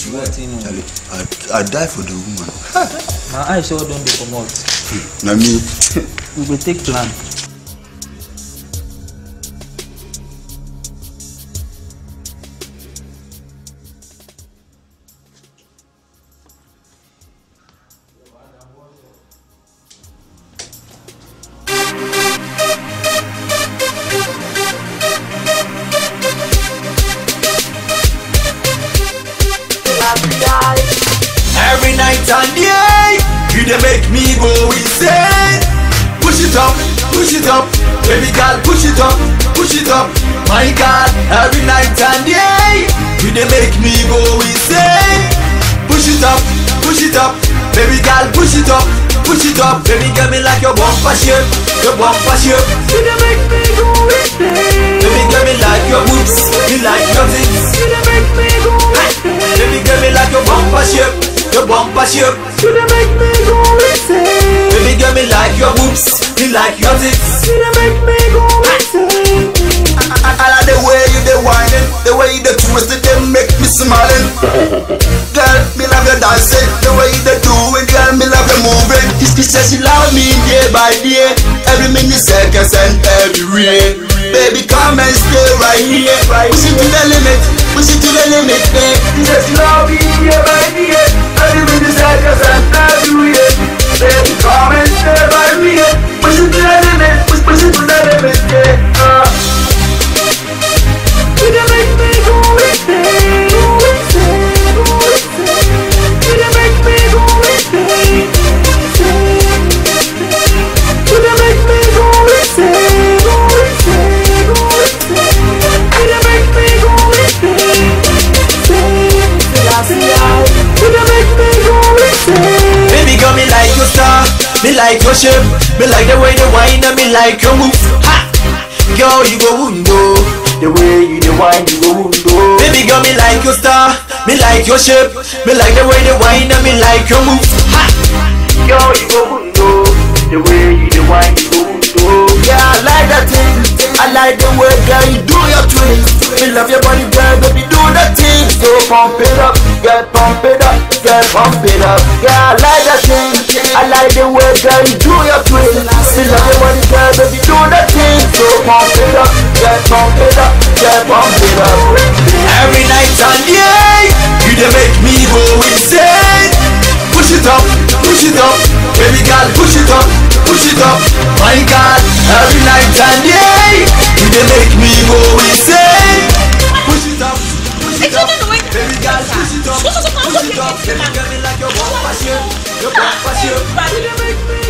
swear Nothing, no. Charlie, I, I die for the woman my eye sure don dey comot na me we go take plan. Every night and day, you dey make me go insane. Push it up, push it up, baby girl, push it up, push it up. My God, every night and day, you dey make me go insane. Push it up, push it up, baby girl, push it up, push it up. Baby girl, me like your bumper shape, your bumper shape. You dey make me go insane. Baby girl, me like your boobs, me like your tits. You dey make me go insane. Baby girl, me like your bumper shape, your bumper shape. You dey make me go insane. Baby girl, me like your boobs, me like your tits. You dey make me go insane. I, I, I like the way you dey whining, the way you dey twist it, they make me smiling. Girl, me love your dancing, the way you dey do it, girl, me love your moving. This bitch says she love me day by day, every minute, seconds, and every way. Baby, come and stay right here, push it to the limit, push it to the limit, babe. She says she love me day by day, every minute, seconds, and every way. Baby, come and stay right here, push it to the limit, push, push it to the limit, yeah. Uh. You dey make me go insane, go insane, go insane. You dey make me go insane, insane. You dey make me go insane, go insane, go insane. You dey make me go insane, insane. You dey make me go insane. Baby girl, me like your star, me like your shape, me like the way you whine and me like your move. Ha! Girl, you go window. The way you the wine, you go window. Baby girl, me like your star, me like your shape, me like the way the wine and me like your move. Ha! Girl, you go window. The way you the wine, you go window. Yeah, I like that thing. I like the way, girl, you do your twist. Me love your body, girl, baby, do that thing. So pump it up, girl, pump it up, girl, pump it up. Yeah, I like that thing. I like the way, girl, you do your twist. Me love your body, girl, baby, do that thing. So pump it up, girl, pump it up, girl, pump it up. Every night and day, you dey make me go insane. Push it up, push it up, baby girl, push it up, push it up. My God, every night and day, you dey make me go insane. Push it up, push it up, baby girl, push it up, push it up. Baby girl, me like your bumper shape, your bumper shape. You dey make me